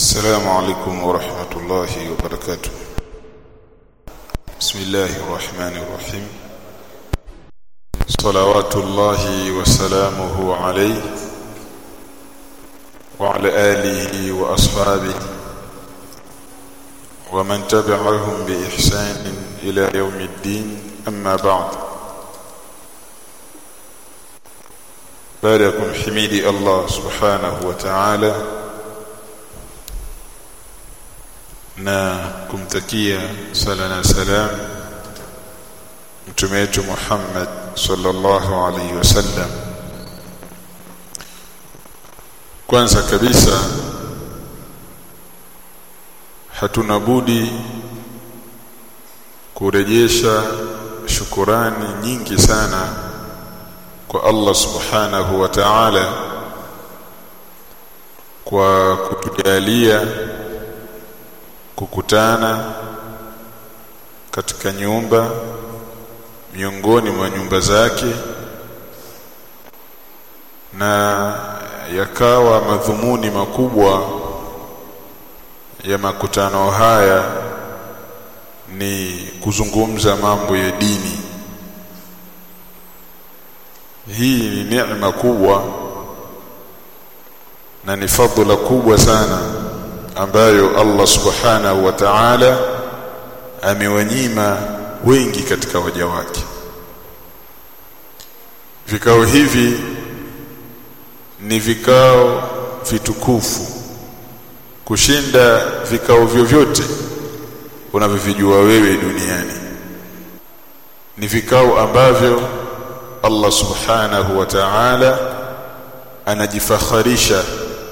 السلام عليكم ورحمة الله وبركاته بسم الله الرحمن الرحيم صلوات الله وسلامه عليه وعلى آله وأصحابه ومن تبعهم بإحسان إلى يوم الدين أما بعد باركم حميدي الله سبحانه وتعالى na kumtakia sala na salam mtume wetu Muhammad sallallahu alaihi wasallam kwanza kabisa hatuna budi kurejesha shukurani nyingi sana kwa Allah subhanahu wa ta'ala kwa kutujalia kukutana katika nyumba miongoni mwa nyumba zake na yakawa madhumuni makubwa ya makutano haya ni kuzungumza mambo ya dini hii ni neema kubwa na ni fadhila kubwa sana ambayo Allah subhanahu wa ta'ala amewanyima wengi katika waja wake vikao hivi ni vikao vitukufu kushinda vikao vyovyote unavyovijua wewe duniani ni vikao ambavyo Allah subhanahu wa ta'ala anajifakharisha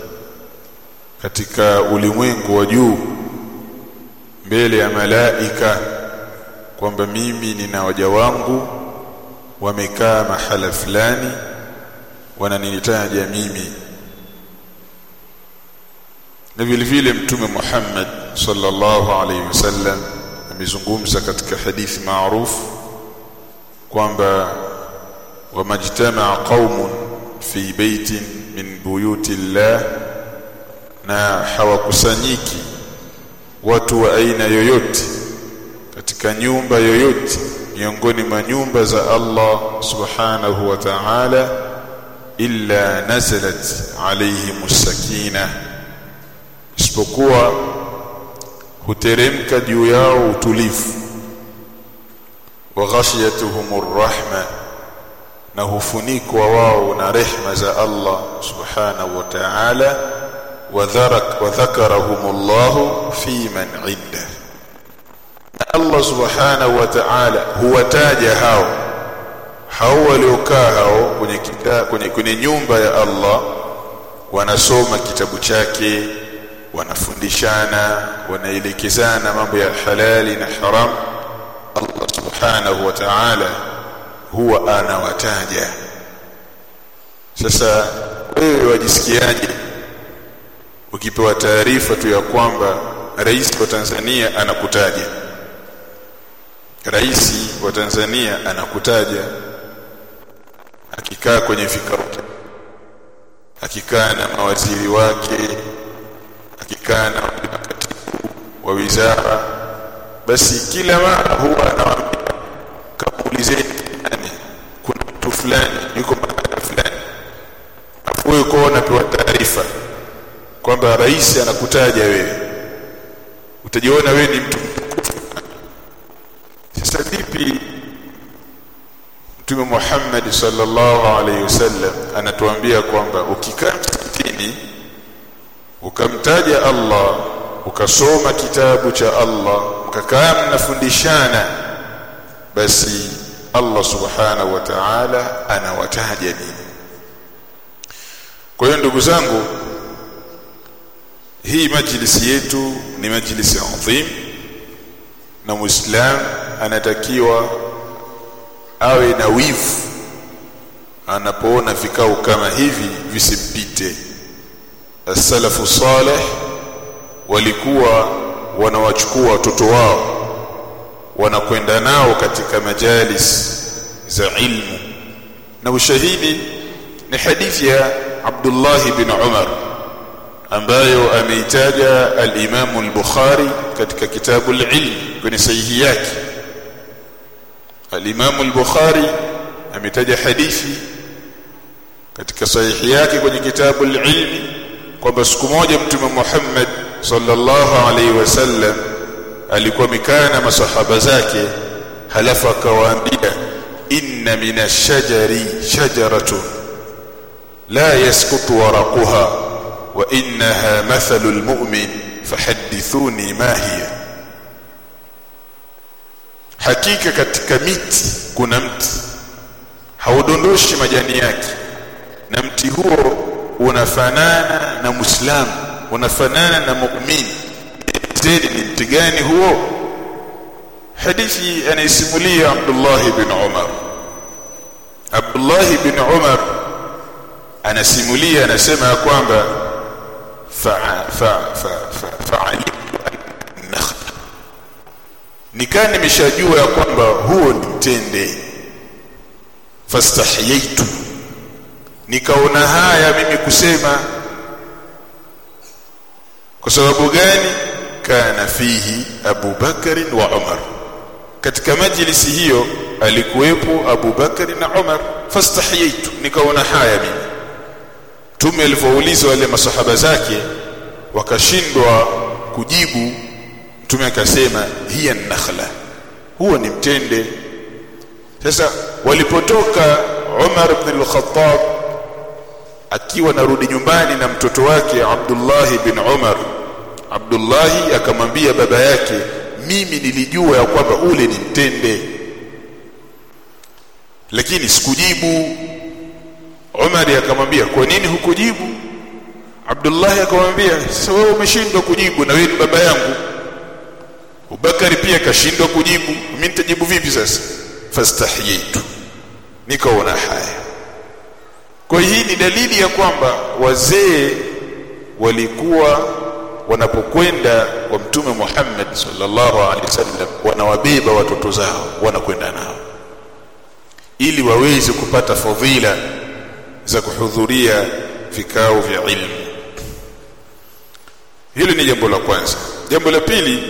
katika ulimwengu wa juu mbele ya malaika kwamba mimi nina waja wangu wamekaa mahala fulani wananitaja mimi na vile vile mtume Muhammad sallallahu alaihi wasallam amezungumza katika hadithi maarufu kwamba wamajtamaa qaumun fi baitin min buyuti llah na hawakusanyiki watu wa aina yoyote katika nyumba yoyote miongoni mwa nyumba za Allah subhanahu wa ta'ala illa nazalat alayhim sakina isipokuwa huteremka juu yao utulivu wa ghashiyatuhum rahma na hufunikwa wao na rehma za Allah subhanahu wa ta'ala وذرك وذكرهم الله في من عنده Allah subhanahu wa ta'ala huwataja hao hao waliokaa hao kwenye, kita, kwenye, kwenye nyumba ya Allah wanasoma kitabu chake wanafundishana wanaelekezana mambo ya halali na haram Allah subhanahu wa ta'ala huwa anawataja sasa wewe wajisikiaje ukipewa taarifa tu ya kwamba rais wa Tanzania anakutaja rais wa Tanzania anakutaja akikaa kwenye vikao akikaa na mawaziri wake akikaa na makatibu wa wizara basi kila mara huwa anawaambia kamuulizeni yani kuna mtu fulani yuko mahali fulani afu wewe uko unapewa taarifa kwamba rais anakutaja wewe utajiona wewe ni mtu sasa vipi Mtume Muhammad sallallahu alaihi wasallam anatuambia kwamba ukikaa msikitini ukamtaja Allah ukasoma kitabu cha Allah ukakaa mnafundishana basi Allah subhanahu wa ta'ala anawataja nini kwa hiyo ndugu zangu hii majlisi yetu ni majlisi adhim na muislam anatakiwa awe na wivu anapoona vikao kama hivi visimpite as-salafu salih walikuwa wanawachukua watoto wao wanakwenda nao katika majalis za ilmu na ushahidi ni hadithi ya Abdullah bin Umar ambayo ameitaja al-Imam al-Bukhari katika kitabu al-Ilm kwenye sahihi yake al-Imam al-Bukhari ametaja hadithi katika sahihi yake kwenye kitabu al-Ilm kwamba siku moja mtume Muhammad sallallahu alaihi wasallam alikuwa mikaa na masahaba zake halafu akawaambia inna min ash-shajari shajaratun la yasqutu waraquha wa innaha mathalu al-mu'min fahaddithuni ma hiya hakika katika miti kuna mti haudondoshi majani yake na mti huo unafanana na muislamu unafanana na muumini zaidi ni mti gani huo hadithi anaisimulia Abdullah bin Umar Abdullah bin Umar anasimulia anasema ya kwamba fa fa fa fa nakhla nikaa nimeshajua ya kwamba huo ni mtende fastahiyaitu nikaona haya mimi kusema kwa sababu gani kana fihi Abu Bakari wa Umar katika majlisi hiyo alikuwepo Abu Bakari na Umar fastahiyaitu nikaona haya mimi tume alivyoulizwa wale masahaba zake wakashindwa kujibu mtume akasema hiya nakhla huo ni mtende sasa walipotoka Umar ibn al-Khattab akiwa narudi nyumbani na mtoto wake Abdullah bin Umar Abdullah akamwambia baba yake mimi nilijua ya kwamba ule ni mtende lakini sikujibu Umar akamwambia kwa nini hukujibu Abdullah akamwambia sasa wewe umeshindwa kujibu na wewe ni baba yangu Abubakari pia kashindwa kujibu mimi nitajibu vipi sasa fastahiyaitu nikaona haya kwa hii ni dalili ya kwamba wazee walikuwa wanapokwenda kwa mtume Muhammad sallallahu alaihi wasallam wanawabeba watoto zao wanakwenda nao ili waweze kupata fadhila za kuhudhuria vikao vya ilmu hili ni jambo la kwanza jambo la pili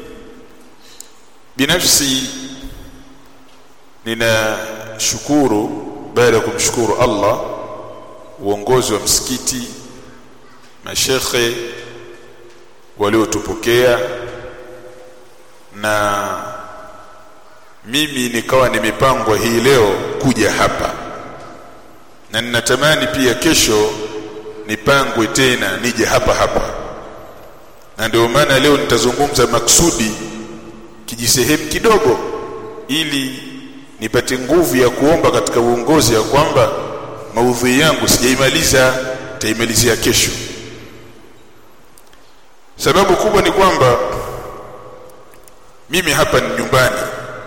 binafsi ninashukuru baada ya kumshukuru Allah uongozi wa msikiti mashekhe waliotupokea na mimi nikawa nimepangwa hii leo kuja hapa na ninatamani pia kesho nipangwe tena nije hapa hapa na ndio maana leo nitazungumza maksudi kijisehemu kidogo ili nipate nguvu ya kuomba katika uongozi ya kwamba maudhui yangu sijaimaliza taimalizia kesho sababu kubwa ni kwamba mimi hapa ni nyumbani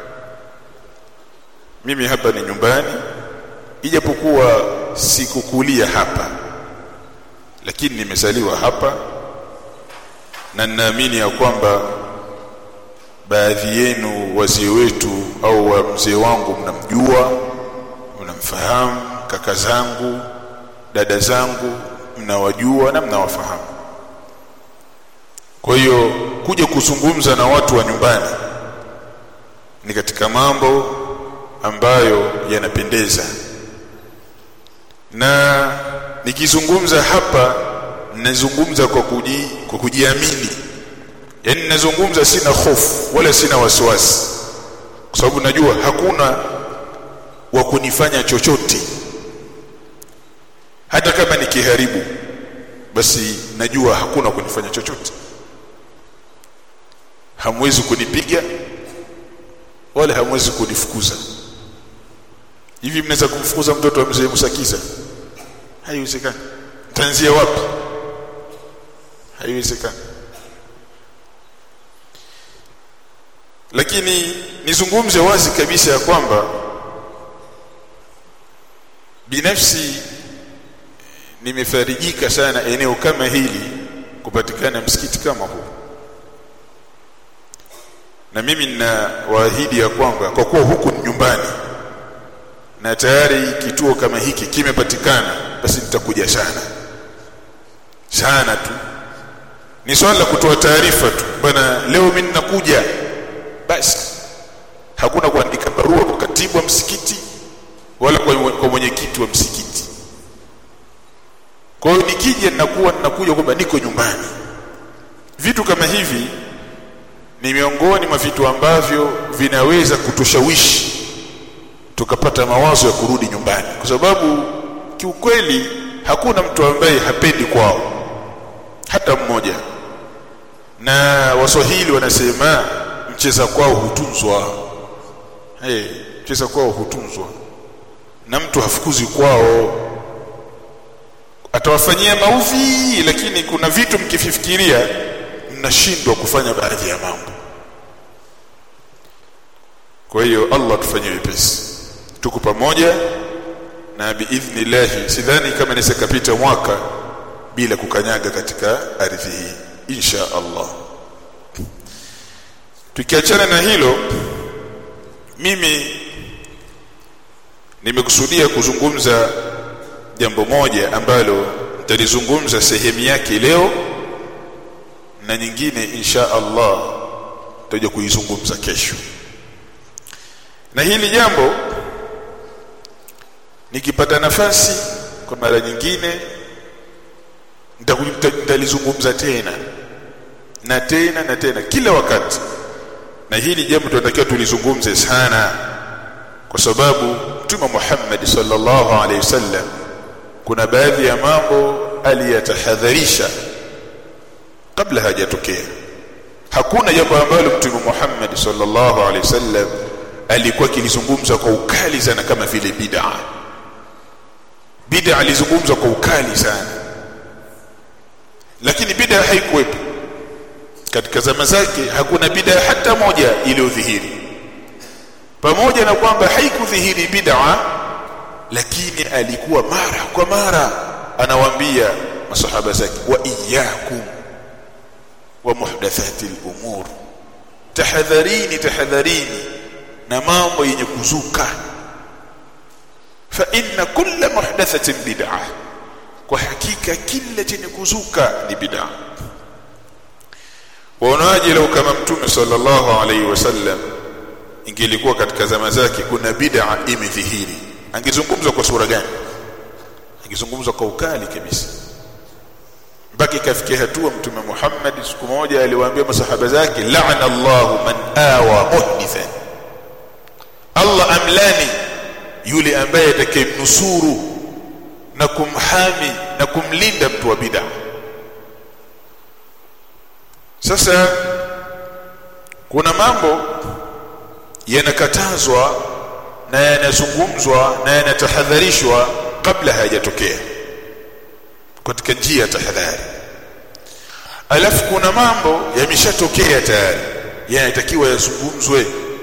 mimi hapa ni nyumbani ijapokuwa sikukulia hapa lakini nimezaliwa hapa na ninaamini ya kwamba baadhi yenu wazee wetu au wa mzee wangu mnamjua mnamfahamu kaka zangu dada zangu mnawajua na mnawafahamu kwa hiyo kuja kuzungumza na watu wa nyumbani ni katika mambo ambayo yanapendeza na nikizungumza hapa nazungumza kwa kuji, kwa kujiamini yani nazungumza sina hofu wala sina wasiwasi kwa sababu najua hakuna wa kunifanya chochote hata kama nikiharibu basi najua hakuna kunifanya chochote hamwezi kunipiga wala hamwezi kunifukuza hivi mnaweza kumfukuza mtoto wa mzee Musakiza haiwezekani tanzia wapi haiwezekani lakini nizungumze wazi kabisa ya kwamba binafsi nimefarijika sana eneo kama hili kupatikana msikiti kama huu na mimi nina waahidi ya kwamba kwa kuwa huku ni nyumbani na tayari kituo kama hiki kimepatikana basi nitakuja sana sana tu ni swala la kutoa taarifa tu bwana leo mimi ninakuja basi hakuna kuandika barua kwa katibu wa msikiti wala kwa, kwa mwenyekiti wa msikiti kwa hiyo nikija ninakuwa ninakuja kwamba niko nyumbani vitu kama hivi ni miongoni mwa vitu ambavyo vinaweza kutushawishi tukapata mawazo ya kurudi nyumbani kwa sababu kiukweli hakuna mtu ambaye hapendi kwao hata mmoja na waswahili wanasema mcheza kwao hutunzwa hey, mcheza kwao hutunzwa na mtu hafukuzi kwao atawafanyia maudhi lakini kuna vitu mkifikiria mnashindwa kufanya baadhi ya mambo kwa hiyo Allah tufanyie wepesi tuko pamoja na biidhnillah sidhani kama inaweza kapita mwaka bila kukanyaga katika ardhi hii insha Allah tukiachana na hilo mimi nimekusudia kuzungumza jambo moja ambalo nitalizungumza sehemu yake leo na nyingine insha Allah tutaje kuizungumza kesho na hili jambo nikipata nafasi kwa mara nyingine nitalizungumza tena na tena na tena kila wakati na hili jambo tunatakiwa tulizungumze sana kwa sababu Mtume Muhammad sallallahu alaihi wasallam kuna baadhi ya mambo aliyatahadharisha kabla hajatokea hakuna jambo ambalo Mtume Muhammad sallallahu alaihi wasallam alikuwa kilizungumza kwa ukali sana kama vile bid'a bid'a alizungumza kwa ukali sana lakini bid'a haikuwepo katika zama zake hakuna bid'a hata moja iliyodhihiri pamoja na kwamba haikudhihiri bid'a lakini alikuwa mara kwa mara anawaambia masahaba zake wa iyyakum wa muhdathati al-umur tahadharini tahadharini na mambo yenye kuzuka fa inna kulla muhdathatin bid'ah kwa hakika kila chenye kuzuka ni bid'ah waonaje leo kama mtume sallallahu alaihi wasallam ingelikuwa katika zama zake kuna bid'a imedhihiri angezungumza kwa sura gani angezungumza kwa ukali kabisa mpaka ikafikia hatua mtume Muhammad siku moja aliwaambia masahaba zake la'ana Allahu man awa muhdithan Allah amlani yule ambaye atakayemnusuru na kumhami na kumlinda mtu wa bid'a sasa kuna mambo yanakatazwa na yanazungumzwa na yanatahadharishwa kabla hayajatokea katika njia ya tahadhari alafu kuna mambo yameshatokea tayari yanatakiwa yazungumzwe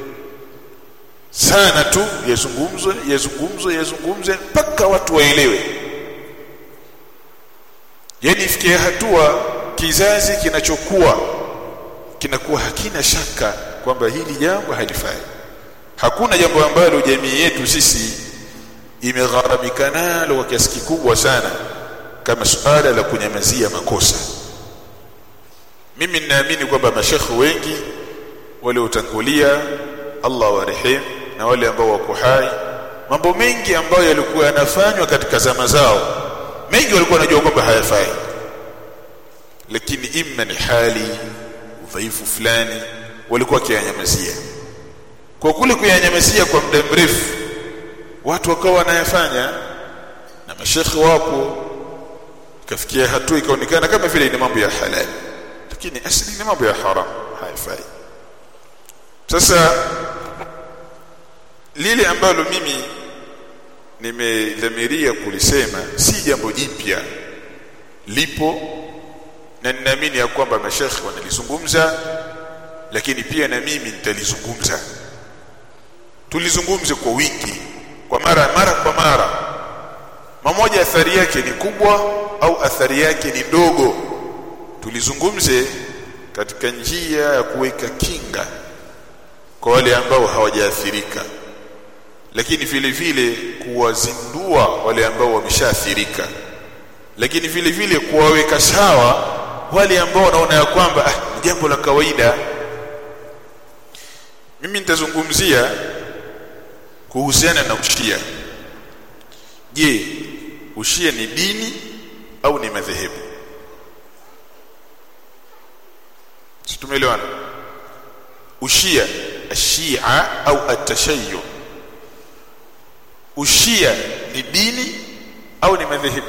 sana tu yazungumzwe yazungumzwe yazungumzwe mpaka watu waelewe yani ifikie hatua kizazi kinachokuwa kinakuwa hakina shaka kwamba hili jambo halifai hakuna jambo ambalo jamii yetu sisi imegharamika nalo kwa kiasi kikubwa sana kama suala la kunyamazia makosa mimi ninaamini kwamba mashekhe wengi waliotangulia Allah warehemu na wale ambao wako hai mambo mengi ambayo yalikuwa yanafanywa katika zama zao mengi walikuwa wanajua kwamba hayafai lakini imma ni hali udhaifu fulani walikuwa kianyamazia kwa kule kuyanyamazia kwa muda mrefu watu wakawa wanayafanya na mashekhe wapo ikafikia hatua ikaonekana kama vile ni mambo ya halali lakini asili ni mambo ya haram haifai sasa lile ambalo mimi nimedhamiria kulisema si jambo jipya lipo na ninaamini ya kwamba mashekhe wanalizungumza lakini pia na mimi nitalizungumza tulizungumze kwa wingi kwa mara mara kwa mara mamoja athari yake ni kubwa au athari yake ni ndogo tulizungumze katika njia ya kuweka kinga kwa wale ambao hawajaathirika lakini vile vile kuwazindua wale ambao wameshaathirika lakini vile vile kuwaweka sawa wale ambao wanaona ya kwamba ah, ni jambo la kawaida mimi nitazungumzia kuhusiana na ushia je ushia ni dini au ni madhehebu si tumeelewana ushia ashia au atashayyu ushia ni dini au ni madhehebu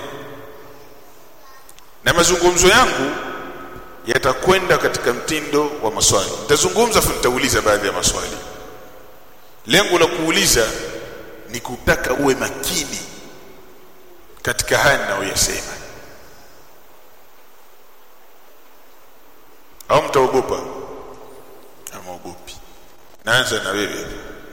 na mazungumzo yangu yatakwenda katika mtindo wa maswali nitazungumza afu nitauliza baadhi ya maswali lengo la kuuliza ni kutaka uwe makini katika haya ninayoyasema au mtaogopa amaogopi naanza na wewe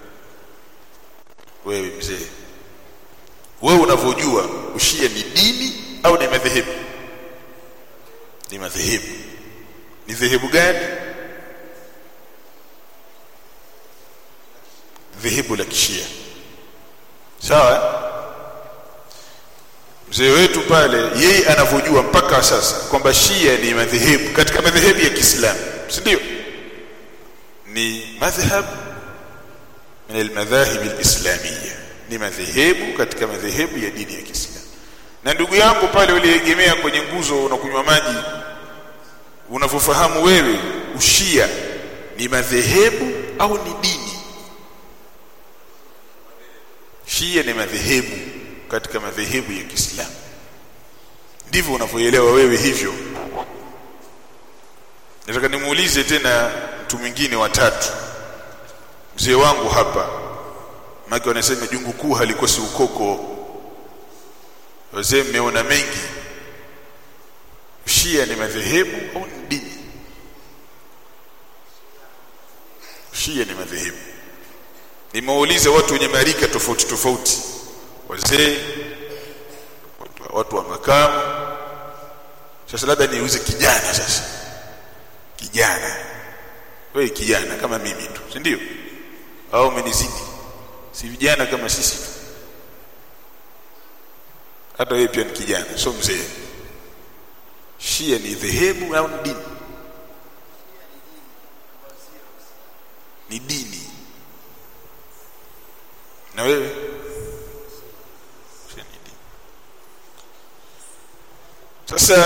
wewe mzee wewe unavyojua ushia ni dini au ni madhehebu ni madhehebu ni dhehebu gani dhehebu la kishia sawa mzee wetu pale yeye anavyojua mpaka sasa kwamba shia ni madhehebu katika madhehebu ya Kiislamu si ndio ni madhhab min almadhahib alislamiyya ni madhehebu katika madhehebu ya dini ya Kiislamu na ndugu yangu pale uliegemea kwenye nguzo unakunywa maji unavyofahamu wewe ushia ni madhehebu au ni dini shia ni madhehebu katika madhehebu ya Kiislamu ndivyo unavyoelewa wewe hivyo nataka nimuulize tena mtu mwingine watatu mzee wangu hapa maki wanasema jungu kuu halikosi ukoko wazee mmeona mengi Shia ni madhehebu au ni dini? Shia ni madhehebu. Nimeuliza watu wenye marika tofauti tofauti, wazee, watu, watu wa makamu. Sasa labda niuze kijana sasa, kijana wewe kijana kama mimi tu, si ndio? Au umenizidi? Si vijana kama sisi tu, hata wewe pia ni kijana, sio mzee. Shia ni dhehebu au ni dini? Ni dini. Na wewe? Shia ni dini. Sasa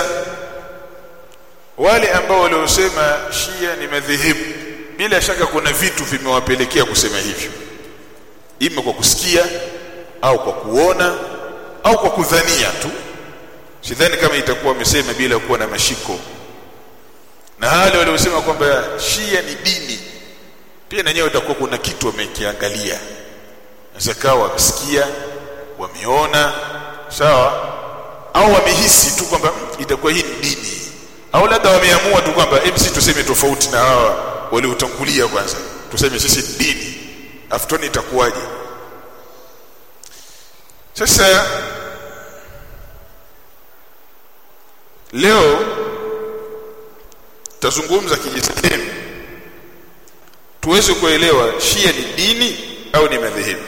wale ambao waliosema Shia ni madhehebu, bila shaka kuna vitu vimewapelekea kusema hivyo, ima kwa kusikia au kwa kuona au kwa kudhania tu sidhani kama itakuwa wamesema bila kuwa na mashiko na wale waliosema kwamba shia ni dini pia na nyewe itakuwa kuna kitu wamekiangalia naweza wamesikia wameona sawa au wamehisi tu kwamba itakuwa hii ni dini au labda wameamua tu kwamba hebu sisi tuseme tofauti na hawa waliotangulia kwanza tuseme sisi ni dini aftoni itakuwaje sasa leo tazungumza kijisehemu tuweze kuelewa shia ni dini au ni madhehebu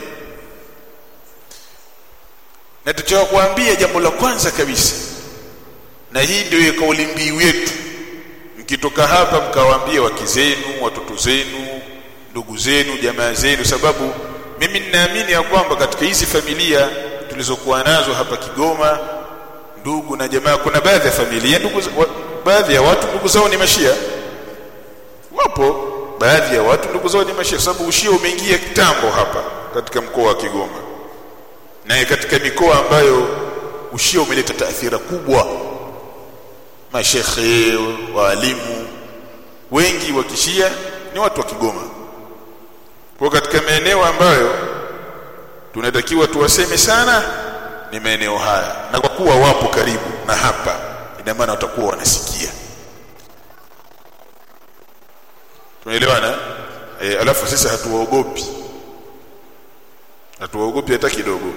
na tutakuambia jambo la kwanza kabisa na hii ndio kauli mbiu yetu mkitoka hapa mkawaambia wake zenu watoto zenu ndugu zenu jamaa zenu sababu mimi ninaamini ya kwamba katika hizi familia tulizokuwa nazo hapa Kigoma ndugu na jamaa kuna baadhi ya familia ndugu wa, baadhi ya watu ndugu zao ni mashia wapo baadhi ya watu ndugu zao ni mashia sababu ushia umeingia kitambo hapa katika mkoa wa Kigoma na katika mikoa ambayo ushia umeleta taathira kubwa mashekhe waalimu wengi wa kishia ni watu wa Kigoma kwa katika maeneo ambayo tunatakiwa tuwaseme sana ni maeneo haya na kwa kuwa wapo karibu na hapa ina maana watakuwa wanasikia tunaelewana e, alafu sisi hatuwaogopi hatuwaogopi hata kidogo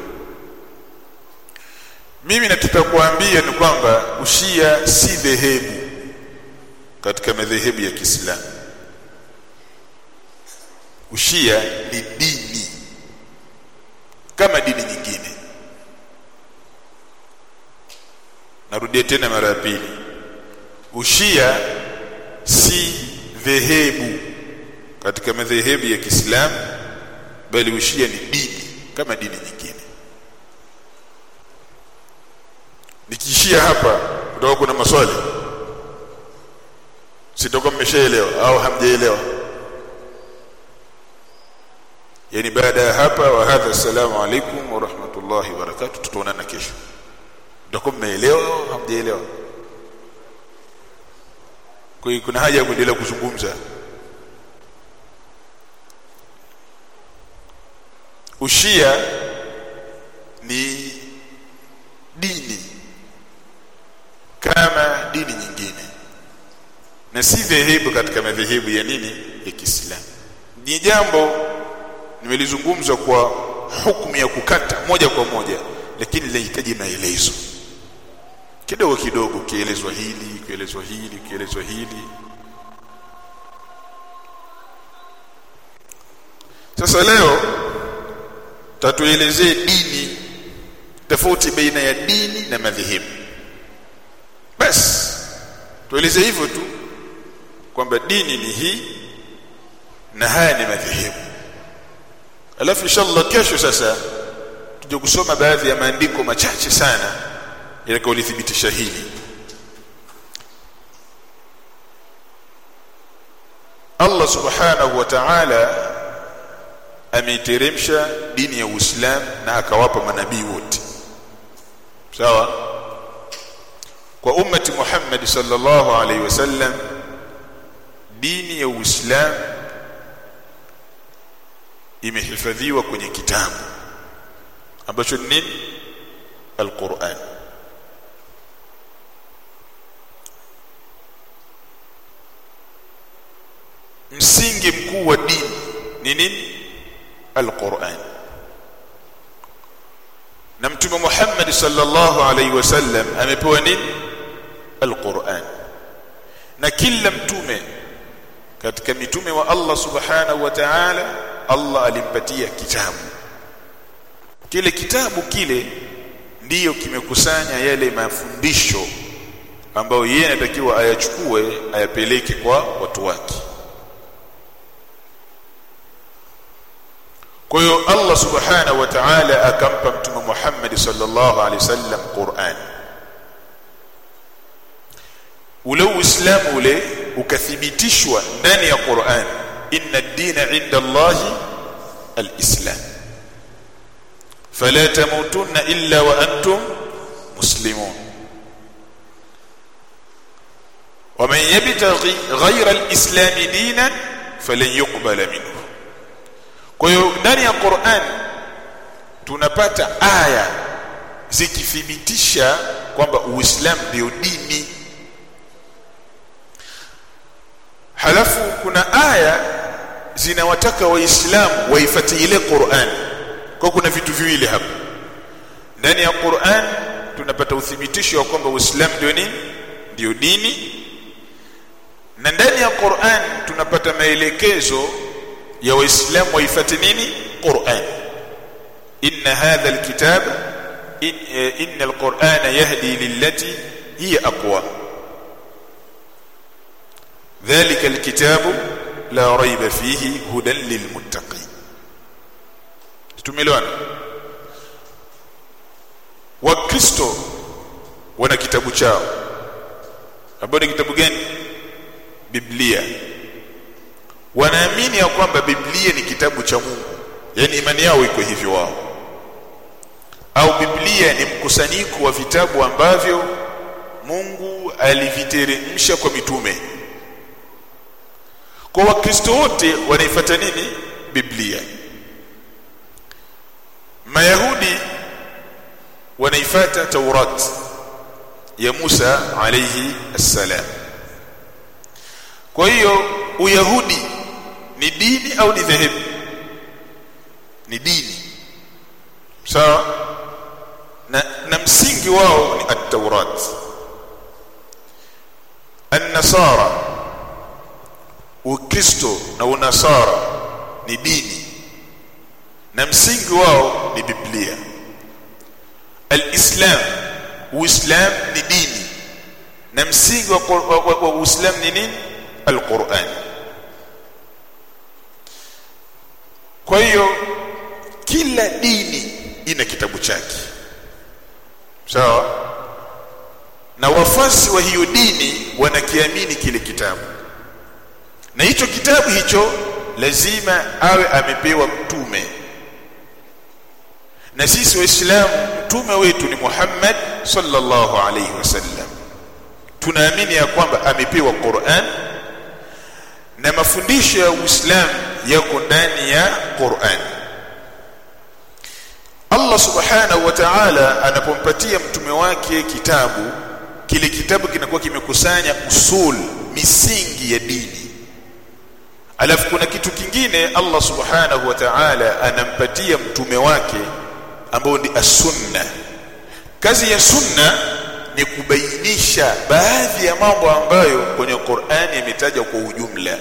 mimi nataka kuambia ni kwamba ushia si dhehebu katika madhehebu ya Kiislamu ushia ni dini kama dini nyingine narudia tena mara ya pili ushia si dhehebu katika madhehebu ya Kiislamu bali ushia ni dini kama dini nyingine nikiishia hapa kutoka kuna maswali sitakuwa mmeshaelewa au hamjaelewa yani baada ya hapa wa hadha assalamu alaikum wa rahmatullahi wa barakatuh tutaonana kesho mtakuwa mmeelewa au hamjaelewa kwa hiyo kuna haja ya kuendelea kuzungumza ushia ni dini kama dini nyingine na si dhehebu katika madhehebu ya nini ya Kiislamu ni jambo nimelizungumza kwa hukumu ya kukata moja kwa moja lakini linahitaji maelezo kidogo kidogo kielezwa hili kielezwa hili kielezwa hili sasa leo tatuelezee dini tofauti baina ya dini na madhehebu basi tueleze hivyo tu kwamba dini ni hii na haya ni madhehebu alafu inshallah kesho sasa tuje kusoma baadhi ya maandiko machache sana yatakayolithibitisha hili Allah subhanahu wa ta'ala ameiteremsha dini ya Uislamu na akawapa manabii wote sawa kwa ummati Muhammad sallallahu alaihi wasallam dini ya Uislamu imehifadhiwa kwenye kitabu ambacho ni nini Al-Qur'an msingi mkuu wa dini ni nini Al-Qur'an na mtume Muhammad sallallahu alaihi wasallam amepewa nini Al-Qur'an na kila mtume katika mitume wa Allah subhanahu wa ta'ala Allah alimpatia kitabu kile kitabu kile ndiyo kimekusanya yale mafundisho ambayo yeye anatakiwa ayachukue ayapeleke kwa watu wake kwa hiyo Allah subhanahu wa ta'ala akampa mtume Muhammad sallallahu alaihi wasallam Qur'an ule uislamu ule ukathibitishwa ndani ya Qur'an inna ad-dina 'inda Allahi al-islam fala tamutunna illa wa antum muslimun ومن يبتغي غير الاسلام دينا فلن يقبل منه kwa hiyo ndani ya Qur'an tunapata aya zikithibitisha kwamba Uislamu ndio dini halafu kuna aya zinawataka waislamu waifuate ile Qur'an kwa kuna vitu viwili hapa ndani ya Qur'an tunapata uthibitisho wa kwamba Uislamu ndio nini ndio dini na ndani ya Qur'an tunapata maelekezo ya waislamu waifuate nini Qur'an inna hadha alkitab in, inna alqur'ana yahdi lillati hiya aqwa ذلك الكتاب لا ريب فيه هدى للمتقين tumeelewana wakristo wana kitabu chao ambacho ni kitabu gani biblia wanaamini ya kwamba biblia ni kitabu cha Mungu yani imani yao iko hivyo wao au biblia ni mkusanyiko wa vitabu ambavyo Mungu aliviteremsha kwa mitume kwa wakristo wote wanaifuata nini biblia mayahudi wanaifuata taurat ya Musa alayhi assalam kwa hiyo uyahudi ni dini au ni dhehebu ni dini sawa na, na msingi wao ni at-taurat an-nasara ukristo na unasara ni dini na msingi wao ni biblia al-islam uislamu ni dini na msingi wa, wa, wa, wa uislamu ni nini alquran kwa hiyo kila dini ina kitabu chake sawa na wafasi wa hiyo dini wanakiamini kile kitabu na hicho kitabu hicho lazima awe amepewa mtume na sisi waislamu mtume wetu ni Muhammad sallallahu alayhi wasallam tunaamini ya kwamba amepewa Qur'an na mafundisho ya Uislamu yako ndani ya Qur'an Allah subhanahu wa ta'ala anapompatia mtume wake kitabu kile kitabu kinakuwa kimekusanya usul misingi ya dini alafu kuna kitu kingine Allah subhanahu wa ta'ala anampatia mtume wake ambao ni as-sunna kazi ya sunna ni kubainisha baadhi ya mambo ambayo kwenye Qur'ani yametajwa kwa ujumla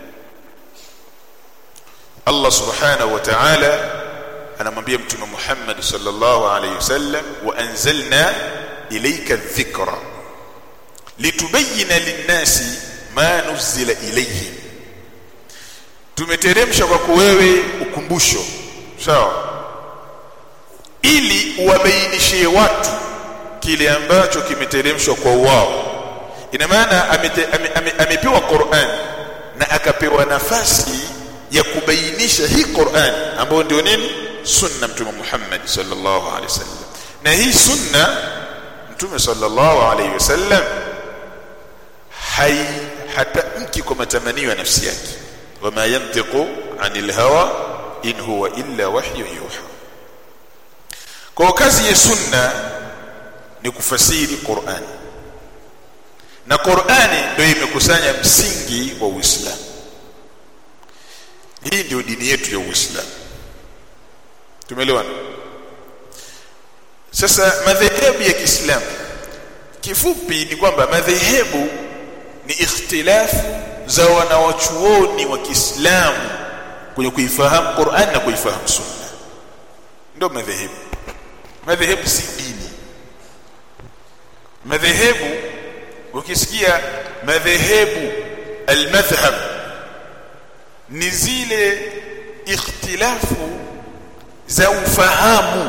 Allah subhanahu wa ta'ala anamwambia mtume Muhammad sallallahu alayhi wasallam wa anzalna ilayka dhikra litubayyana lin-nasi ma nuzila ilayhim tumeteremsha kwako wewe ukumbusho sawa ili uwabainishie watu kile ambacho kimeteremshwa kwa wao ina maana amepewa ame, ame, Qur'an na akapewa nafasi ya kubainisha hii Qur'an ambayo ndio nini sunna mtume Muhammad sallallahu alaihi wasallam na hii sunna mtume sallallahu alaihi wasallam hai hata mki kwa matamanio ya nafsi yake wama yantiqu anil hawa in huwa illa wahyu yuha kwa kazi ya sunna ni kufasiri Qur'ani na Qur'ani ndio imekusanya msingi wa Uislamu hii ndio dini yetu ya Uislamu tumeelewana sasa madhehebu ya Kiislamu kifupi ni kwamba madhehebu ni ikhtilafu za wanawachuoni wa Kiislamu kwenye kuifahamu Qur'an na kuifahamu Sunna ndio madhehebu madhehebu si dini madhehebu ukisikia madhehebu almadhhab ni zile ikhtilafu za ufahamu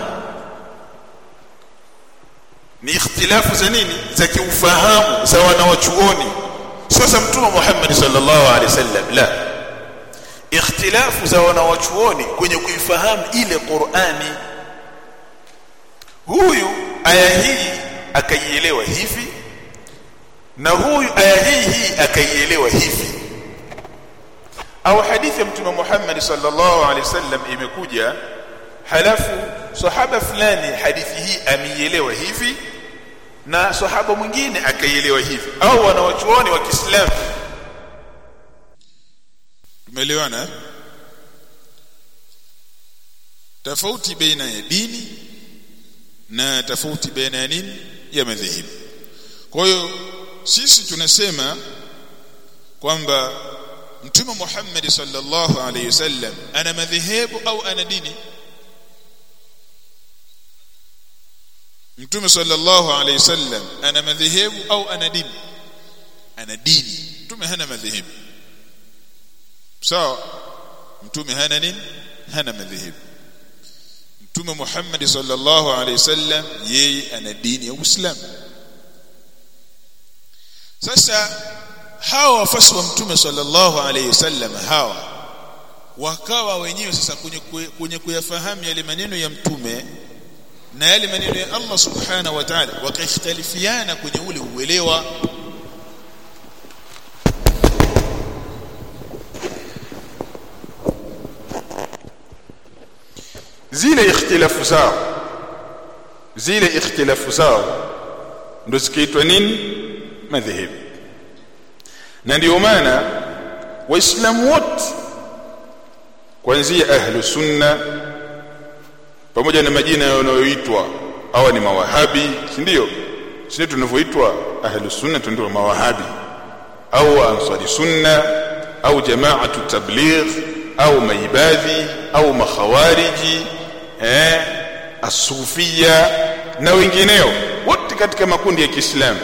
ni ikhtilafu za nini za kiufahamu za wanawachuoni sasa mtume Muhammad sallallahu alaihi wasallam la ikhtilafu za wanawachuoni kwenye kuifahamu ile Qur'ani huyu aya hii akaielewa hivi na huyu aya hii hii akaielewa hivi au hadithi ya mtume Muhammad sallallahu alaihi wasallam imekuja halafu sahaba fulani hadithi hii ameielewa hivi na sahaba mwingine akaielewa hivi au wanawachuoni wa Kiislamu tumeelewana tofauti baina ya dini na tofauti baina ya nini ya madhehebu kwa hiyo sisi tunasema kwamba mtume Muhammad sallallahu alayhi wasallam ana madhehebu au ana dini mtume sallallahu alayhi wasallam ana madhehebu au ana dini ana dini mtume hana madhehebu sawa mtume hana nini hana madhehebu mtume Muhammad sallallahu alayhi wasallam yeye ana dini ya Uislamu sasa hawa wafasi wa mtume sallallahu alayhi wasallam hawa wakawa wenyewe sasa kwenye kwenye kuyafahamu yale maneno ya mtume na yale maneno ya Allah subhanahu wa ta'ala wakaikhtalifiana kwenye ule uelewa zile ikhtilafu zao zile ikhtilafu zao ndo zikaitwa nini madhehebu na ndio maana waislamu wote kuanzia ahlu sunna pamoja na majina yanayoitwa hawa ni mawahabi si ndio sisi tunavyoitwa ahlu sunna ndio mawahabi au ansari sunna au jamaatu tabligh au maibadhi au makhawariji eh asufia na wengineo wote yote katika makundi ya Kiislamu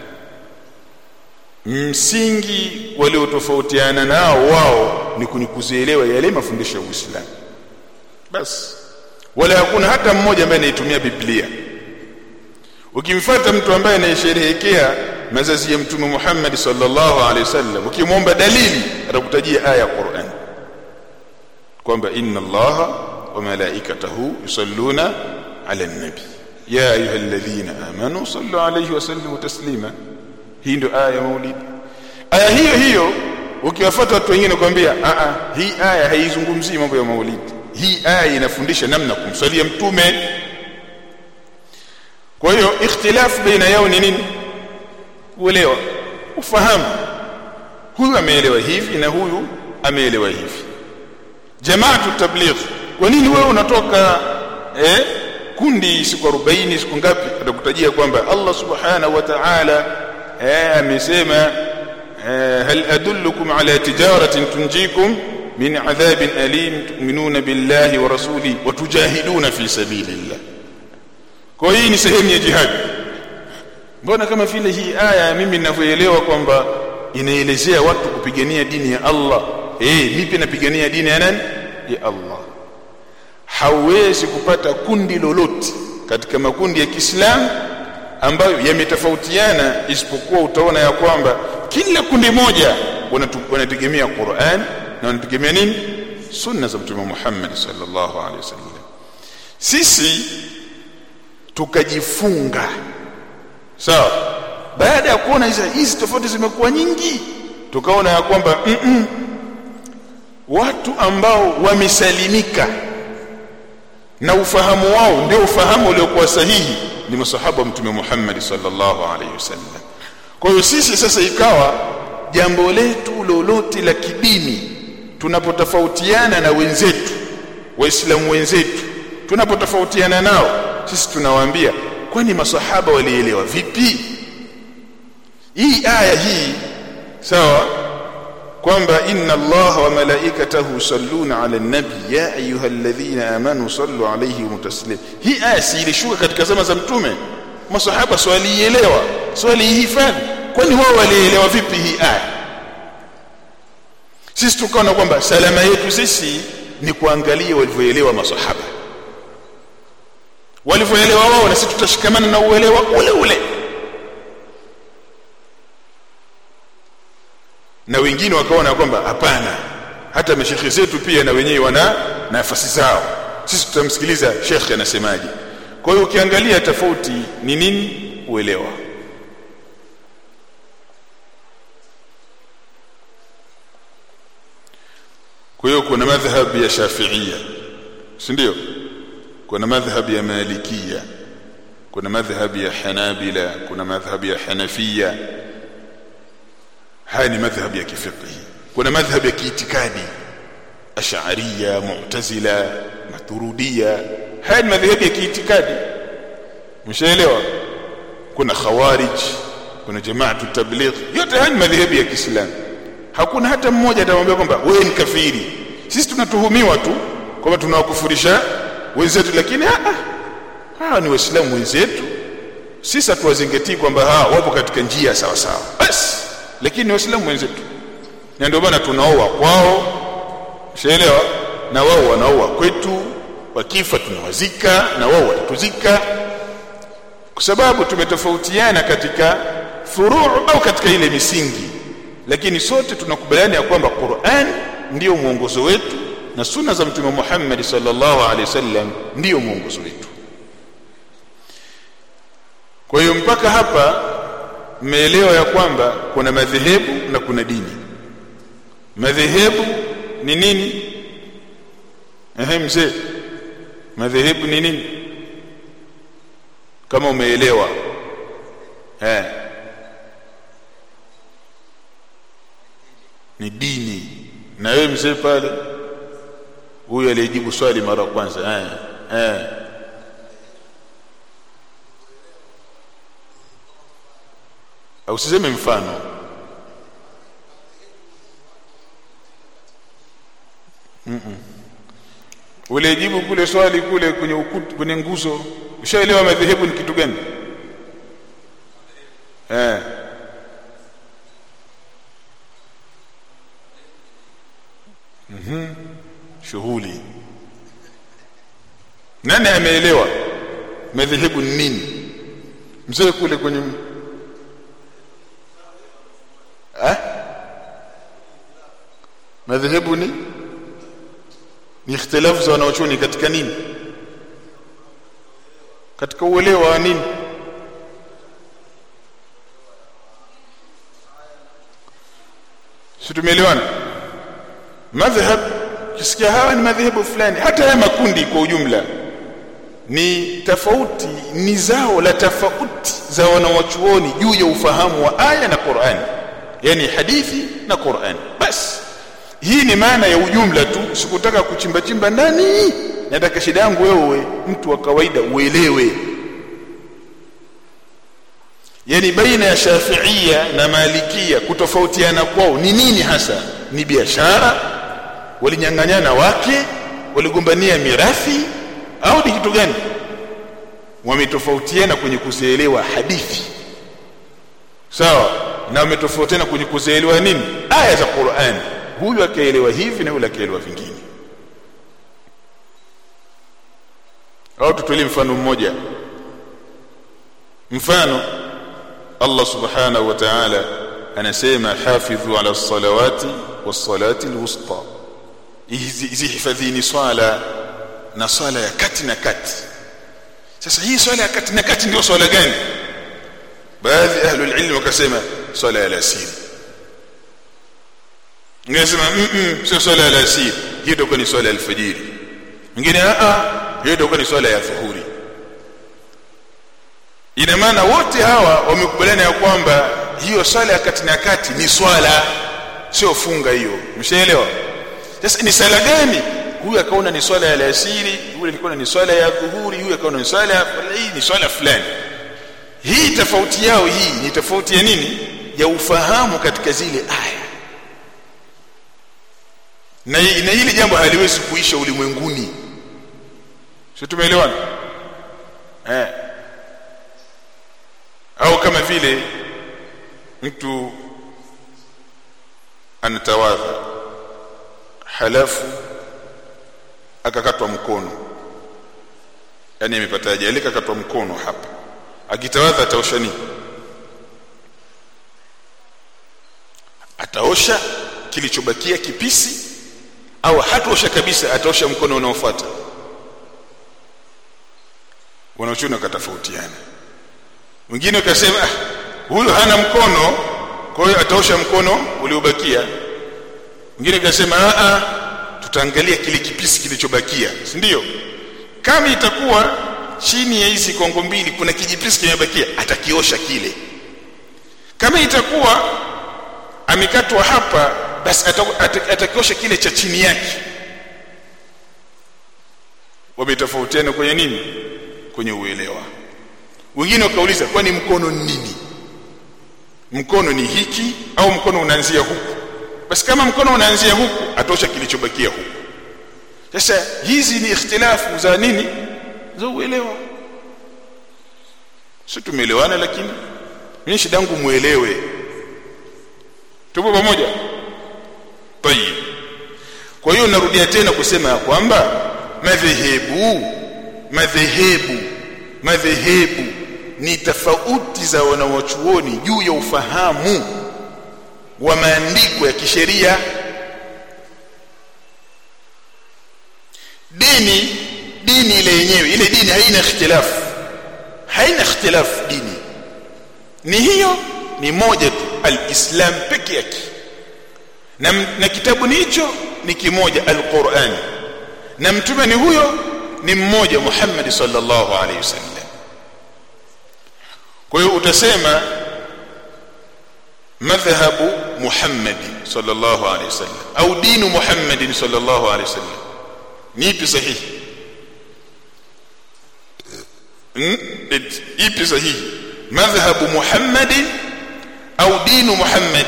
msingi waliotofautiana nao wao ni kwenye kuzielewa yale mafundisho ya Uislamu basi wala hakuna hata mmoja ambaye anaitumia Biblia ukimfuata mtu ambaye anayesherehekea mazazi ya mtume Muhammad sallallahu alaihi wasallam ukimwomba dalili atakutajia aya ya Qur'an kwamba inna allaha wa malaikatahu yusalluna ala nabi ya ayyuhalladhina amanu sallu alayhi wa sallimu taslima hii ndio aya ya maulidi aya hiyo hiyo ukiwafuata watu wengine kwambia a a hii aya haizungumzii mambo ya maulidi hii aya inafundisha namna kumsalia mtume kwa hiyo ikhtilafu baina yao ni nini uelewa ufahamu huyu ameelewa hivi na huyu ameelewa hivi jamaatu tabligh kwa nini wewe unatoka eh kundi siku 40 siku ngapi atakutajia kwamba Allah subhanahu wa ta'ala eh amesema eh, hal adullukum ala tijaratin tunjikum min adhabin alim tu'minuna billahi wa rasuli wa tujahiduna fi sabilillah kwa hii ni sehemu ya jihad mbona kama vile hii aya mimi ninavyoelewa kwamba inaelezea watu kupigania dini ya Allah eh mimi pia napigania dini ya nani ya Allah hauwezi kupata kundi lolote katika makundi ya Kiislamu ambayo yametofautiana isipokuwa utaona ya kwamba kila kundi moja wanategemea Qur'an na wanategemea nini sunna za mtume Muhammad sallallahu alaihi wasallam sisi tukajifunga sawa baada ya kuona hizi hizi tofauti zimekuwa nyingi tukaona ya kwamba mm -mm, watu ambao wamesalimika na ufahamu wao ndio ufahamu uliokuwa sahihi ni masahaba wa mtume Muhammad sallallahu alaihi wasallam kwa hiyo sisi sasa ikawa jambo letu lolote la kidini tunapotofautiana na wenzetu waislamu wenzetu tunapotofautiana nao sisi tunawaambia kwani masahaba walielewa vipi hii aya hii sawa kwamba inna allaha wa malaikatahu yusalluna ala nabi ya ayyuhalladhina amanu sallu alayhi wa taslim hii aya si ilishuka katika zama za mtume masahaba swalielewa swalihifadhi kwani wao walielewa vipi hii aya sisi tukaona kwamba salama yetu sisi ni kuangalia walivyoelewa masahaba walivyoelewa wao na sisi tutashikamana na uelewa ule ule na wengine wakaona kwamba hapana hata mashekhe zetu pia na wenyewe wana nafasi zao sisi tutamsikiliza shekhe anasemaje kwa hiyo ukiangalia tofauti ni nini uelewa kwa hiyo kuna madhhab ya shafiia si ndio kuna madhhab ya malikia kuna madhhab ya hanabila kuna madhhab ya hanafia haya ni madhhab ya kifiqhi kuna madhhab ya kiitikadi ash'ariyya mu'tazila maturidiyya haya ni madhhab ya kiitikadi mshaelewa kuna khawarij kuna jamaatu tabligh yote haya ni madhhab ya Kiislamu hakuna hata mmoja atamwambia kwamba wewe ni kafiri sisi tunatuhumiwa tu kwamba tunawakufurisha wenzetu lakini ah hawa ni waislamu wenzetu sisi hatuwazingatii kwamba hawa wapo katika njia sawa sawa basi lakini ni waislamu wenzetu na ndio maana tunaoa kwao ushaelewa na wao wanaoa kwetu wakifa tunawazika na wao watatuzika kwa sababu tumetofautiana katika furuu au katika ile misingi lakini sote tunakubaliana ya kwamba Qur'an ndiyo mwongozo wetu na sunna za mtume Muhammad sallallahu alaihi wasallam ndiyo mwongozo wetu kwa hiyo mpaka hapa mmeelewa ya kwamba kuna madhehebu na kuna dini madhehebu ni nini ehe mzee madhehebu ni nini kama umeelewa eh ni dini na wewe mzee pale huyu aliyejibu swali mara kwanza eh eh au usiseme mfano mm -mm. ulijibu kule swali kule kwenye ukuta kwenye nguzo ushaelewa madhehebu ni kitu gani mhm shughuli nani ameelewa madhehebu ni nini mzee kule kwenye eh madhehebu ni ni ikhtilafu za wanaochuoni katika nini katika uelewa wa nini si tumeelewana madhhab kisikia hawa ni madhehebu fulani hata haya makundi kwa ujumla ni tofauti ni zao la tofauti za wanawachuoni juu ya ufahamu wa aya na Qur'an yani hadithi na Qur'an basi hii ni maana ya ujumla tu sikutaka kuchimba chimba ndani nataka shida yangu wewe mtu wa kawaida uelewe yani baina ya shafiia na malikia kutofautiana kwao ni nini hasa ni biashara walinyang'anyana wake waligombania mirathi au ni kitu gani wametofautiana kwenye kuzielewa hadithi sawa na wametofautiana kwenye kuzielewa nini aya za Qur'an huyu akaelewa hivi na yule akaelewa vingine au tutolee mfano mmoja mfano Allah subhanahu wa ta'ala anasema hafidhu ala salawati was-salati al-wusta hizi hifadhini swala na swala ya kati na kati sasa hii swala ya kati na kati ndio swala gani baadhi ahlul ilm wakasema swala ya alasiri ngesema mm sio swala ya alasiri hiyo ndio ni swala ya alfajiri mwingine a a hiyo ndio ni swala ya dhuhuri ina maana wote hawa wamekubaliana ya kwamba hiyo swala ya kati na kati ni swala sio funga hiyo mshaelewa sasa ni sala gani huyu akaona ni swala ya alasiri yule alikuwa ni swala ya dhuhuri huyu akaona ni swala ya hii ni swala fulani hii tofauti yao hii ni tofauti ya nini ya ufahamu katika zile aya na, na hili jambo haliwezi kuisha ulimwenguni sio tumeelewana eh au kama vile mtu anatawadha halafu akakatwa mkono yani amepata ajali akakatwa mkono hapa akitawadha ataosha nini ataosha kilichobakia kipisi au hataosha kabisa ataosha mkono unaofuata wanaochuna katofautiana mwingine ukasema ah, huyu hana mkono kwa hiyo ataosha mkono uliobakia mwingine akasema a tutaangalia kile kipisi kilichobakia si ndio kama itakuwa chini ya hizi kongo mbili kuna kijipisi kimebakia atakiosha kile kama itakuwa amekatwa hapa basi atakiosha kile cha chini yake wametofautiana kwenye nini kwenye uelewa wengine wakauliza kwani mkono ni nini mkono ni hiki au mkono unaanzia huku basi kama mkono unaanzia huku atosha kilichobakia huku sasa hizi ni ikhtilafu za nini za uelewa si tumeelewana lakini mimi shida yangu muelewe tupo pamoja tayib kwa hiyo narudia tena kusema ya kwamba madhehebu madhehebu madhehebu ni tofauti za wanawachuoni juu ya ufahamu wa maandiko ya kisheria dini dini ile yenyewe ile dini haina ikhtilafu haina ikhtilafu dini ni hiyo ni moja tu alislam peke yake na, na kitabu ni hicho ni kimoja alquran na mtume ni huyo ni mmoja Muhammad sallallahu alaihi wasallam kwa hiyo utasema madhhabu Muhammad sallallahu alaihi wasallam au dinu Muhammad sallallahu alaihi wasallam ni ipi sahihi ipi sahihi madhhabu Muhammad au dinu Muhammad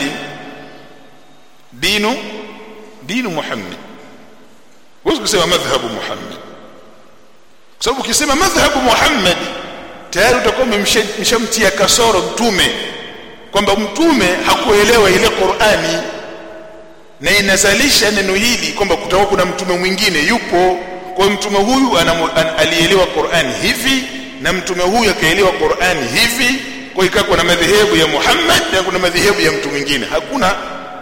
dinu dinu Muhammad huwezi kusema madhhabu Muhammad kwa sababu ukisema madhhabu Muhammad tayari utakuwa umemshamtia kasoro mtume kwamba mtume hakuelewa ile Qur'ani na inazalisha neno hili kwamba kutakuwa kuna mtume mwingine yupo kwa hiyo mtume huyu alielewa Qur'ani hivi na mtume huyu akaelewa Qur'ani hivi kwa ikawa kuna madhehebu ya Muhammad na kuna madhehebu ya mtu mwingine hakuna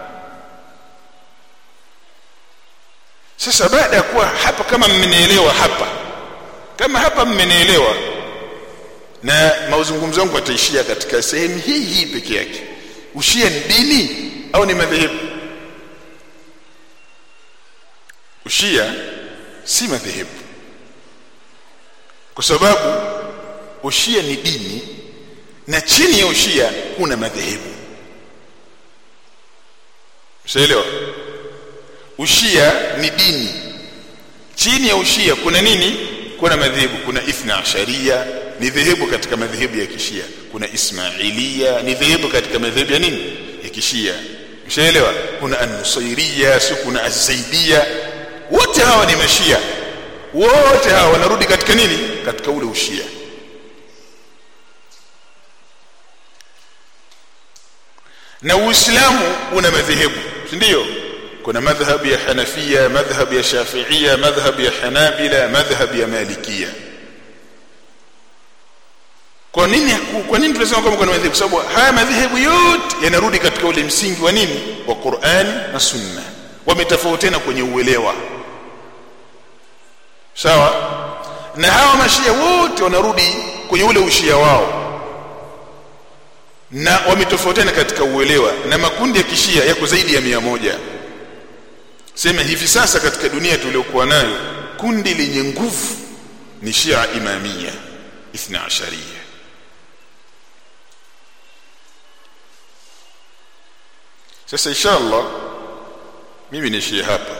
sasa baada ya kuwa hapa kama mmenielewa hapa kama hapa mmenielewa na mazungumzo yangu yataishia katika sehemu hii hii peke yake ushia ni dini au ni madhehebu ushia si madhehebu kwa sababu ushia ni dini na chini ya ushia kuna madhehebu mshaelewa ushia ni dini chini ya ushia kuna nini kuna madhehebu kuna ithna asharia ni dhehebu katika madhehebu ya kishia kuna ismailia ni dhehebu katika madhehebu ya nini ya kishia mshaelewa kuna an-nusairia si kuna az-zaidia wote hawa ni mashia wote hawa wanarudi katika nini katika ule ushia na uislamu una madhehebu si ndio kuna madhhabu ya hanafia madhhabu ya shafiia madhhabu ya hanabila madhhabu ya malikia kwa nini kwa nini tunasema kwamba kuna madhehebu sababu haya madhehebu yote yanarudi katika ule msingi wa nini wa Qur'ani na Sunna wametofautiana kwenye uelewa sawa na hawa mashia wote wanarudi kwenye ule ushia wao na wametofautiana katika uelewa na makundi ya kishia yako zaidi ya mia moja sema hivi sasa katika dunia tuliokuwa nayo kundi lenye nguvu ni Shia Imamia Ithna Asharia sasa inshallah mimi niishie hapa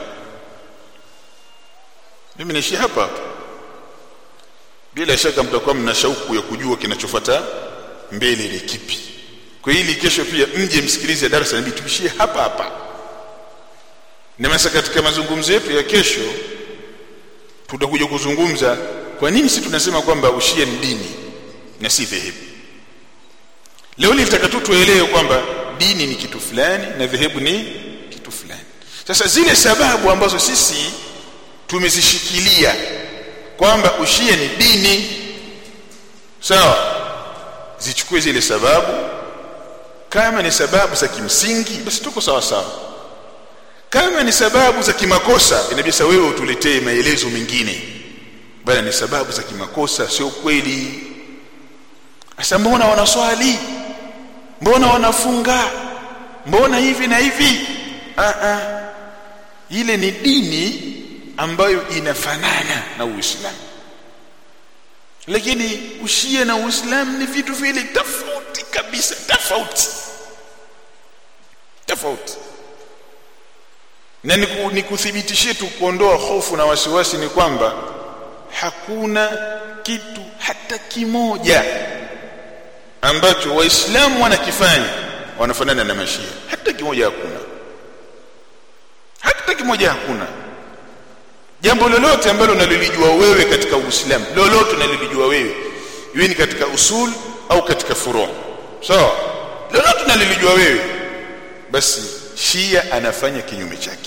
mimi niishie hapa hapa bila shaka mtakuwa mna shauku ya kujua kinachofuata mbele ni kipi kwa hili kesho pia mje msikilize darasa nabii tuishie hapa hapa na masa katika mazungumzo yetu ya kesho tutakuja kuzungumza kwa nini si tunasema kwamba ushia ni dini na si dhehebu leo nilitaka tu tuelewe kwamba dini ni kitu fulani na dhehebu ni kitu fulani sasa zile sababu ambazo sisi tumezishikilia kwamba ushia ni dini sawa zichukue zile sababu kama ni sababu za kimsingi basi tuko sawa sawa kama ni sababu za kimakosa inabidi wewe utuletee maelezo mengine bali ni sababu za kimakosa sio kweli asa mbona wanaswali mbona wanafunga mbona hivi na hivi a a ile ni dini ambayo inafanana na Uislamu lakini ushia na Uislamu ni vitu vile tofauti kabisa tofauti tofauti na nikuthibitishie tu kuondoa hofu na wasiwasi ni kwamba hakuna kitu hata kimoja ambacho waislamu wanakifanya wanafanana na mashia hata kimoja hakuna hata kimoja hakuna jambo lolote ambalo unalolijua wewe katika uislamu lolote unalolijua wewe iwe ni katika usul au katika furu sawa so, lolote unalolijua wewe basi shia anafanya kinyume chake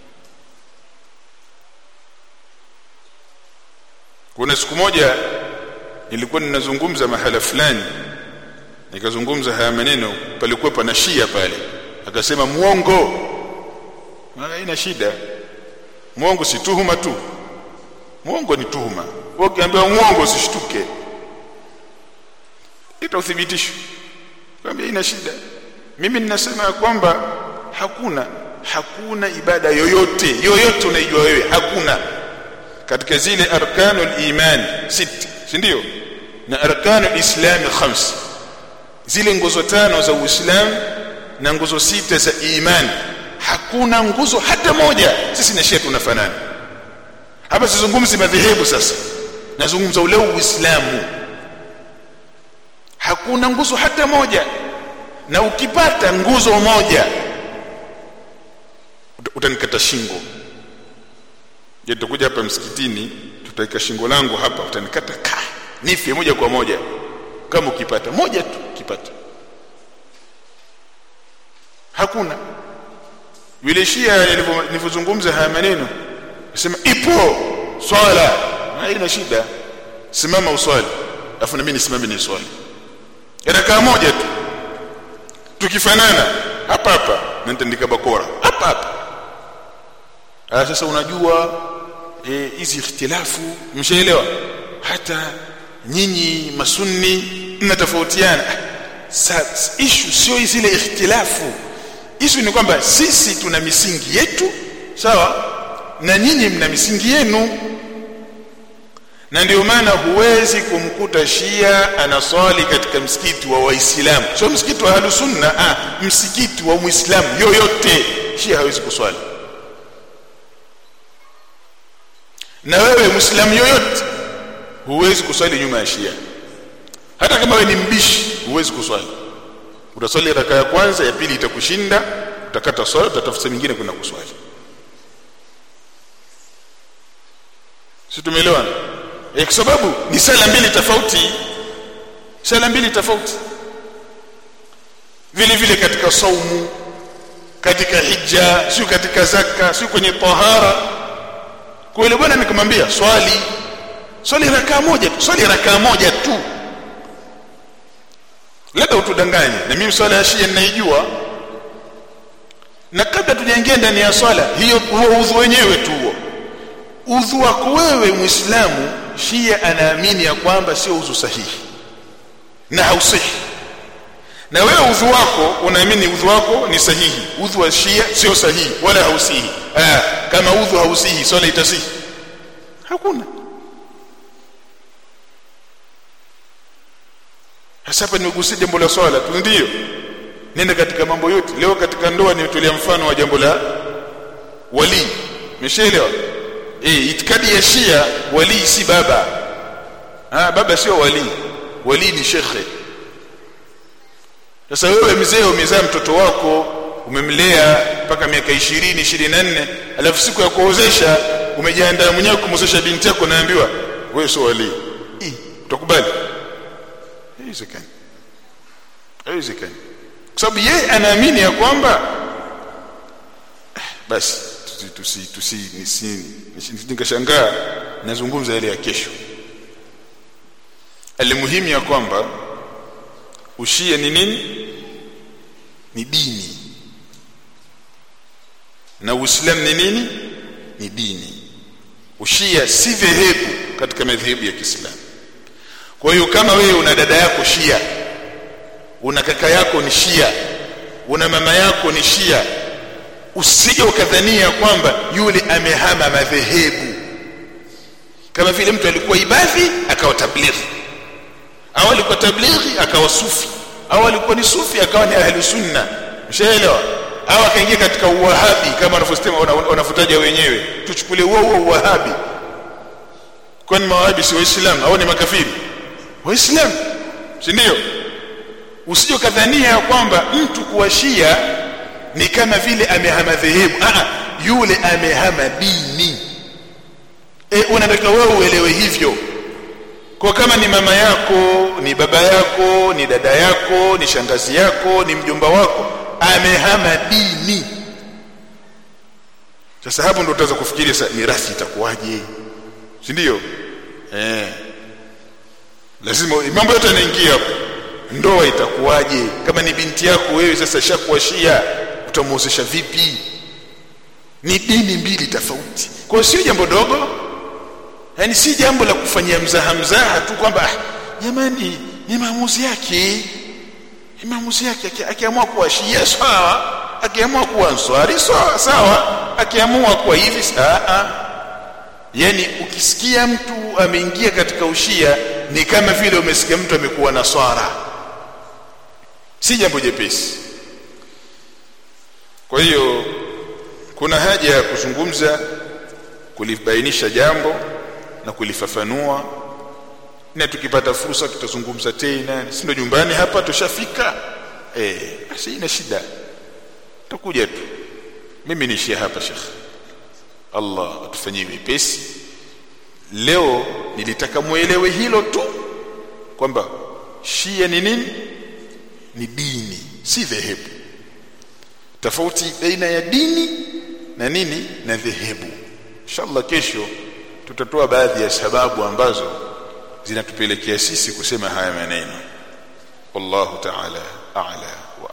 kuna siku moja nilikuwa ninazungumza mahala fulani nikazungumza haya maneno palikuwa pana shia pale akasema muongo haina shida muongo si tuhuma tu muongo ni tuhuma ukiambiwa muongo usishtuke ita uthibitisho kwambia ina shida mimi ninasema ya kwamba hakuna hakuna ibada yoyote yoyote unaijua wewe hakuna katika zile arkanul iman sita si ndio na arkanul islam khams zile nguzo tano za uislamu na nguzo sita za imani hakuna nguzo hata moja sisi na shia tunafanana hapa sizungumzi madhehebu sasa nazungumza ule uislamu hakuna nguzo hata moja na ukipata nguzo moja utanikata shingo je tutakuja hapa msikitini tutaika shingo langu hapa utanikata ka nife moja kwa moja kama ukipata moja tu ukipata hakuna hakuna nguzo hata moja na ukipata nguzo moja utanikata shingo je tutakuja hapa msikitini tutaika shingo langu hapa utanikata ka nife moja kwa moja kama ukipata moja tu ukipata hakuna. Hakuna. Hakuna. Hakuna. Hakuna. Hakuna. Hakuna. Hakuna. Hakuna. Hakuna. Hakuna. Hakuna. Hakuna. Hakuna. Hakuna. yule shia nilivyozungumza haya maneno nasema ipo swala haina shida simama uswali afu na mimi nisimame ni swali rakaa moja tu tukifanana hapa hapa na nitaandika bakora hapa hapa ah sasa unajua hizi e, ikhtilafu mshaelewa hata nyinyi masunni mnatofautiana sasa issue sio zile ikhtilafu issue ni kwamba sisi tuna misingi yetu sawa na nyinyi mna misingi yenu na ndio maana huwezi kumkuta shia anaswali katika msikiti wa waislamu sio msikiti wa ahlus sunna ah msikiti wa muislamu yoyote shia hawezi kuswali na wewe muislamu yoyote huwezi kuswali nyuma ya shia hata kama wewe ni mbishi huwezi kuswali utaswali raka ya kwanza ya pili itakushinda utakata swala utatafuta nyingine kwenda kuswali si tumeelewana e, kwa sababu ni sala mbili tofauti sala mbili tofauti vile vile katika saumu katika hija sio katika zaka sio kwenye tahara kwa ile bwana nikamwambia swali swali rakaa moja tu swali rakaa moja tu labda utudanganye na mimi swala ya shia ninaijua na kabla tujaingia ndani ya swala hiyo huo udhu wenyewe tu huo udhu wako wewe muislamu shia anaamini ya kwamba sio udhu sahihi na hausihi na wewe udhu wako unaamini udhu wako ni sahihi udhu wa shia sio sahihi wala hausihi ah kama udhu hausihi swala itasihi hakuna hasa hapa nimegusia jambo la swala tu ndio nenda katika mambo yote leo katika ndoa nimetolea mfano wa jambo la wali umeshaelewa eh itikadi ya shia wali si baba ah baba sio wali wali ni shekhe sasa wewe mzee umezaa mtoto wako umemlea mpaka miaka 20 24 alafu siku ya kuozesha umejiandaa mwenyewe kumozesha binti yako naambiwa wewe sio wali utakubali haiwezekani haiwezekani kwa sababu yeye anaamini ya kwamba basi tusi tusi nisi nikashangaa nazungumza ile ya kesho alimuhimu ya kwamba ushia ni nini ni dini na uislamu ni nini ni dini ushia si dhehebu katika madhehebu ya Kiislamu kwa hiyo kama wewe una dada yako shia una kaka yako ni shia una mama yako ni shia usije ukadhania kwamba yule amehama madhehebu kama vile mtu alikuwa ibadhi akawa tablighi au alikuwa tablighi akawa sufi au alikuwa ni sufi akawa ni ahli sunna mshaelewa au akaingia katika uwahabi kama wanavyosema wanavutaja wenyewe tuchukulie huo huo uwahabi kwani mawahabi si waislamu au ni makafiri waislamu si ndio usije kadhania kwamba mtu kuwashia ni kama vile amehama dhehebu ah yule amehama dini e, unataka wewe uelewe hivyo kwa kama ni mama yako ni baba yako ni dada yako ni shangazi yako ni mjomba wako amehama dini sasa hapo ndo utaweza kufikiria sasa mirathi itakuwaje si ndio eh lazima mambo yote yanaingia hapo ndoa itakuwaje kama ni binti yako wewe sasa shakuwa shia utamuozesha vipi ni dini mbili tofauti kwa sio jambo dogo yani si jambo la kufanyia mzaha mzaha tu kwamba jamani ni maamuzi yake ni maamuzi yake akiamua kuwa shia sawa akiamua kuwa answari sawa sawa akiamua kuwa hivi sawa yani ukisikia mtu ameingia katika ushia ni kama vile umesikia mtu amekuwa naswara si jambo jepesi kwa hiyo kuna haja ya kuzungumza kulibainisha jambo na kulifafanua na tukipata fursa tutazungumza tena si ndio nyumbani hapa tushafika eh basi ina shida tutakuja tu mimi niishia hapa shekh Allah atufanyie wepesi leo nilitaka muelewe hilo tu kwamba shia ni nini ni dini si dhehebu tofauti baina ya dini na nini na dhehebu inshallah kesho tutatoa baadhi ya sababu ambazo zinatupelekea sisi kusema haya maneno wallahu ta'ala a'la wa